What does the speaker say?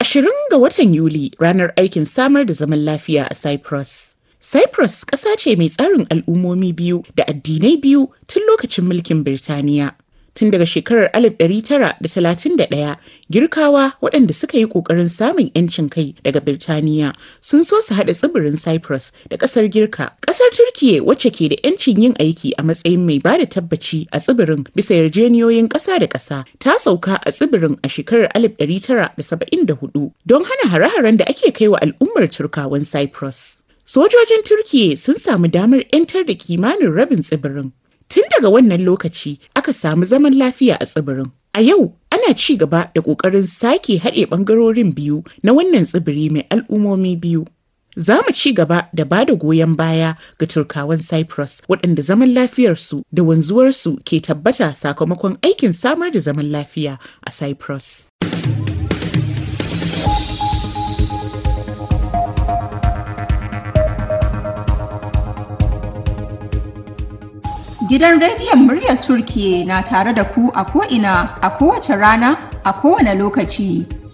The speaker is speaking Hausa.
20 ga watan Yuli ranar aikin samar da zaman lafiya a Cyprus. Cyprus ƙasa ce mai tsarin al'ummomi biyu da addinai biyu tun lokacin mulkin Birtaniya. Tun daga shekarar 1931, Girkawa waɗanda suka yi ƙoƙarin samun 'yancin kai daga Birtaniya sun so su haɗa tsibirin Cyprus da ƙasar Girka. Ƙasar Turkiyya wacce ke da 'yancin yin aiki a matsayin mai ba da tabbaci a tsibirin bisa yarjeniyoyin ƙasa da ƙasa ta sauka a tsibirin a shekarar 1974 don hana hare-haren da ake kai wa al'ummar Turkawan Cyprus. Sojojin Turkiyya sun samu damar 'yantar da kimanin rabin tsibirin. Tun daga wannan lokaci aka samu zaman lafiya a tsibirin. A yau ana ci gaba da ƙoƙarin sake haɗe ɓangarorin biyu na wannan tsibiri mai al'ummomi biyu. Za mu ci gaba da ba da goyon baya ga Turkawan Cyprus waɗanda zaman lafiyarsu da wanzuwarsu ke tabbata sakamakon aikin samar da zaman lafiya a Cyprus. Gidan rediyon muryar Turkiye na tare da ku a ko'ina a kowace rana a kowane lokaci.